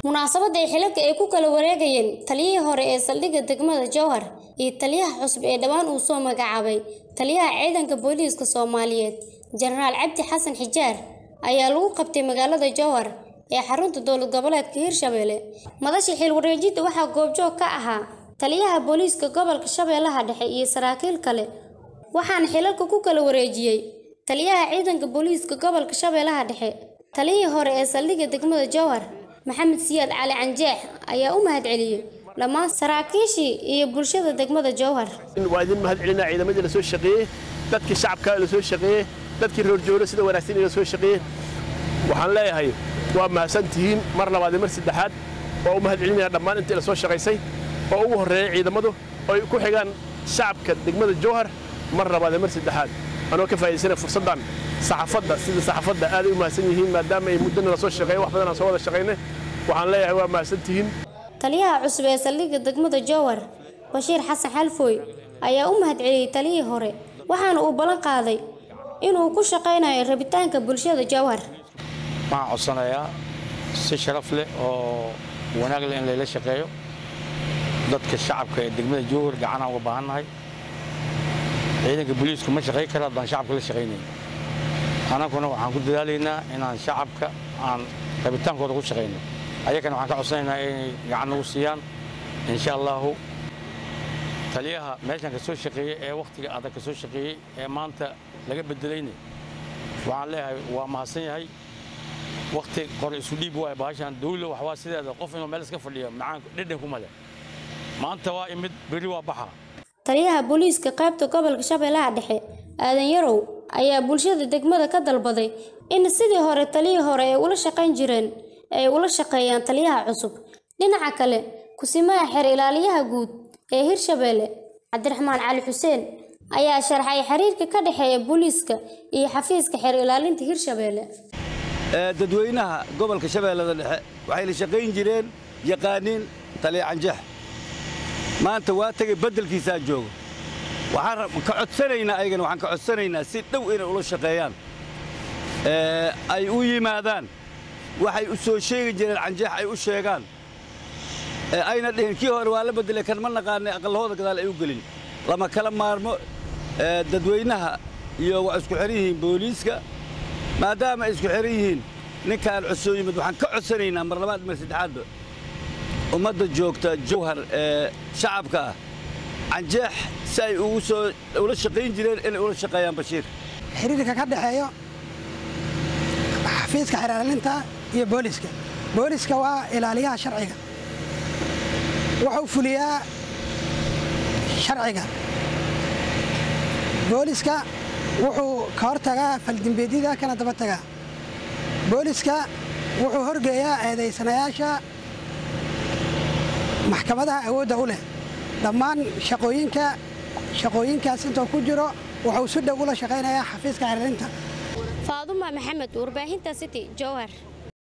munaasabadda ay xilalka ay ku kala wareegayeen taliyihii hore ee saldhigga degmada jowhar iyo taliyaha cusub ee dhowaan uu soo magacaabay taliyaha ciidanka booliiska soomaaliyeed jenaraal cabdi xasan xijaar ayaa lagu qabtay magaalada jowhar ee xarunta dowlad goboleedka hirshabelle madasha xil wareejinta waxaa goobjoog ka ahaa taliyaha booliiska gobolka shabeellaha dhexe iyo saraakiil kale waxaana xilalka ku kala wareejiyey taliyaha ciidanka booliiska gobolka shabeellaha dhexe taliyihii hore ee saldhigga degmada jowhar maxamed siyaad cali canjeex ayaa u mahadceliyey dhammaan saraakiishii iyo bulshada degmada jowhar waa idin mahad celinaa ciidamadii la soo shaqeeyey dadkii shacabka la soo shaqeeyey dadkii roorjooro sida wanaagsan la soo shaqeeyey waxaan leeyahay waa mahadsantihiin mar labaad iyo mar saddexaad waa u mahad celinaya dhammaan intii la soo shaqaysay oo ugu horreeyay ciidamadu oo ay ku xigaan shacabka degmada jowhar mar labaad iyo mar saddexaad anoo ka faa'iidaysanaya fursaddan saxaafadda sida saxaafadda aaday u mahadsan yihiin maadaama ay muddana la soo shaqeeyay wax badan aan soo wada shaqaynay waxaan leeyahay waa mahadsantihiin taliyaha cusub ee saldhigga degmada jowhar bashiir xasan xalfooy ayaa u mahad celiyey taliyihii hore waxaana uu ballan qaaday inuu ku shaqaynayo rabitaanka bulshada jowhar waxaan codsanayaa si sharaf leh oo wanaag leh in layla shaqeeyo dadka shacabka ee degmada jowhar gacanaan uga baahannahay ciidanka booliisku ma shaqayn kara haddaan shacabka la shaqaynayn annaguna waxaan ku dadaalaynaa inaan shacabka aan rabitaankooda ku shaqayno ayagana waxaan ka codsanaynaa inay gacan nagu siiyaan insha allahu taliyaha meeshan ka soo shaqeeyey ee wakhtiga adag ka soo shaqeeyey ee maanta laga bedelayna waxaan leeyahay waa mahadsan yahay wakhti qor isu dhiib waay baashaan dawla waxwaa sideeda qof inuu meel iska fadhiyo macaan dhedhan kuma leh maanta waa imid berri waa baxa taliyaha booliiska qaybta gobolka shabeellaha dhexe aadan yarow ayaa bulshada degmada ka dalbaday in sidii hore taliyii hore ay ula shaqayn jireen ay ula shaqeeyaan taliyaha cusub dhinaca kale kusimaha xeer ilaaliyaha guud ee hirshabelle cabdiraxmaan cali xuseen ayaa sharxay xiriirka ka dhexeeya booliiska iyo xafiiska xeer ilaalinta hirshabelle dadweynaha gobolka shabeellada dhexe waxay la shaqayn jireen yaqaaniin taliya canjeex maanta waa tegay beddelkiisaa joogo waxaan ka codsanaynaa ayagana waxaan ka codsanaynaa si dhow inay ula shaqeeyaan ay u yimaadaan waxay u soo sheegi jireen canjeex ay u sheegaan ayna dhihin kii hore waa la beddelay kan ma naqaanay aqallahooda gadaal ay u gelin lama kala maarmo dadweynaha iyo waa isku xihan yihiin booliiska maadaama ay isku xihan yihiin ninkaan cusoo yimid waxaan ka codsanaynaa mar labaad mar saddexaadba ummadda joogta jawhar ee shacabka ah canjeex si ay ugu soo ula shaqayn jireen inay ula shaqeeyaan bashiir xiriirka ka dhexeeyo xafiiska xeeraalinta iyo booliska booliska waa ilaaliyaha sharciga wuxuu fuliyaa sharciga booliska wuxuu ka hortagaa faldembeedyada kana daba tagaa booliska wuxuu horgeeyaa eedaysanayaasha maxkamadaha awoodda u leh dhammaan shaqooyinka shaqooyinkaas intuu ku jiro wuxuu si dhow ula shaqaynayaa xafiiska xeeraalinta faaduma maxamed warbaahinta city jowhar